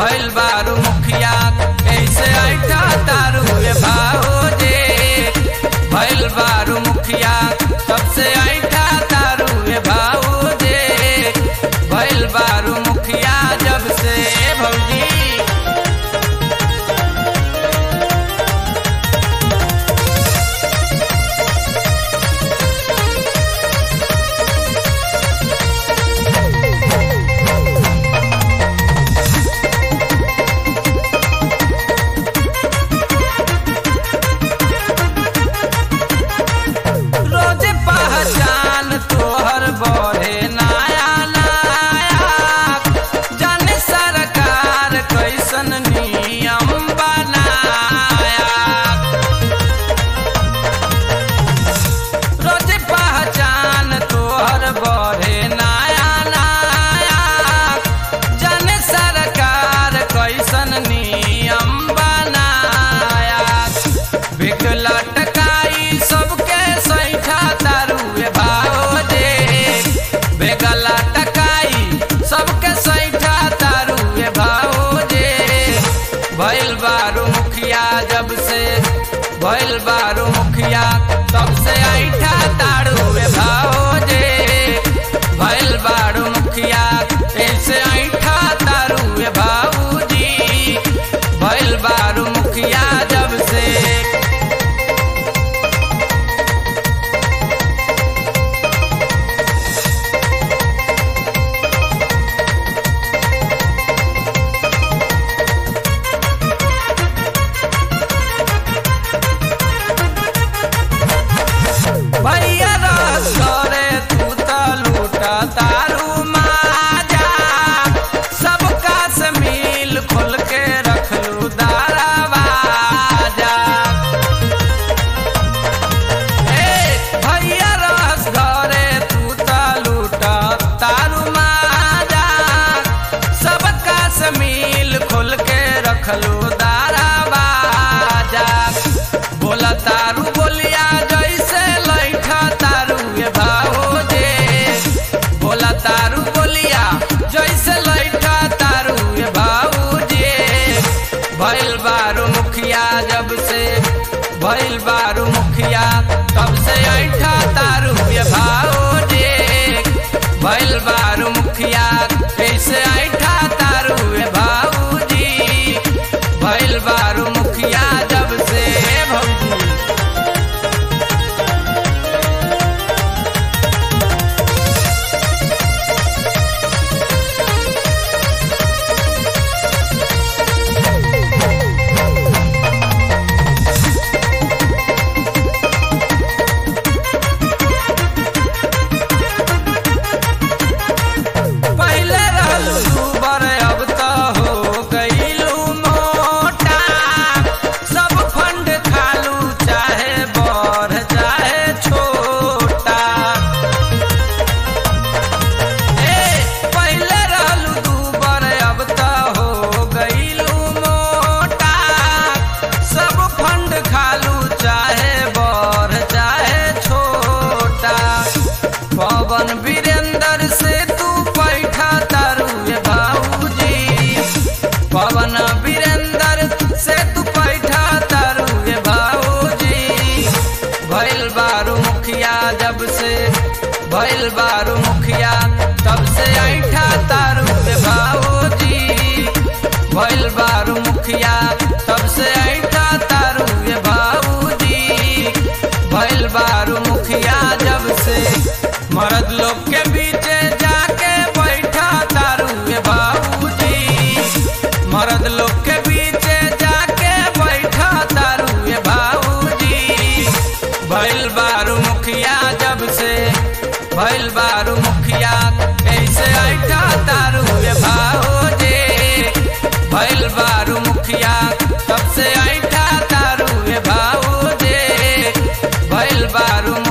भइल बारू मुखिया ऐसे ऐठा तारू ए भाओजे भइल बारू मुखिया सबसे ऐठा तारू ए भाओजे भइल बारू मुखिया जब से भौजी रोज पहचान तोहर बढ़े नया नया जाने सरकार कैसन नियम बनाया रोज पहचान तोहर बढ़े नया नया जाने सरकार कैसन नियम बनाया बिक लटकाई सबके सैठा तारुए भाओजे बेग लटकाई सबके सैठा तारुए भाओजे भइल बारू मुखिया जब से भइल बारू मुखिया तब से ऐठा तारुए भाओजे भइल बारू मुखिया ऐसे ऐठा तारुए भाऊजी भइल बारू मुखिया जब से भैया रस करे तू त लूट तारू माजा सबका से मिल खोल के रखलू दारावाजा ए भैया रस घरे तू त लूट तारू माजा सबका से मिल खोल के रखलू दारावाजा बोला तारू बोलिया जैसे लैठा तारू ये भाओजे बोला तारू बोलिया जैसे लैठा तारू ये भाऊजे भइल बारू मुखिया जब से भइल बारू मुखिया तब से ऐठा तारू ये भाओजे भइल बारू मुखिया ऐसे ऐठा तारू ये भाऊजी भइल बारू मुखिया जब से भौजी पहले रहलू दूबर अब तो हो गईलू मोटा सब फंड खालू चाहे बड़ चाहे छोटा ए पहले रहलू दूबर अब तो हो गईलू मोटा सब फंड खालू चाहे बड़ चाहे छोटा पवन वीरेंद्र से तू पैठा तारू ये भाऊजी पवन वीरेंद्र से तू पैठा तारू ये भाऊजी भइल बारू मुखिया जब से भइल बारू मुखिया तब से ऐठा तारू ये भाऊजी भइल बारू मुखिया तब से ऐठा तारू ये भाऊजी भइल बारू मुखिया जब से मर्द लोग के बीचे जाके बैठा तारू ये बाबूजी मर्द लोग के बीचे जाके बैठा तारू ये बाबूजी भइल बारू मुखिया जब से भइल बारू मुखिया ऐसे ऐठा तारू ये भाओजे भइल बारू मुखिया तब से ऐठा तारू ये भाओजे भइल बारू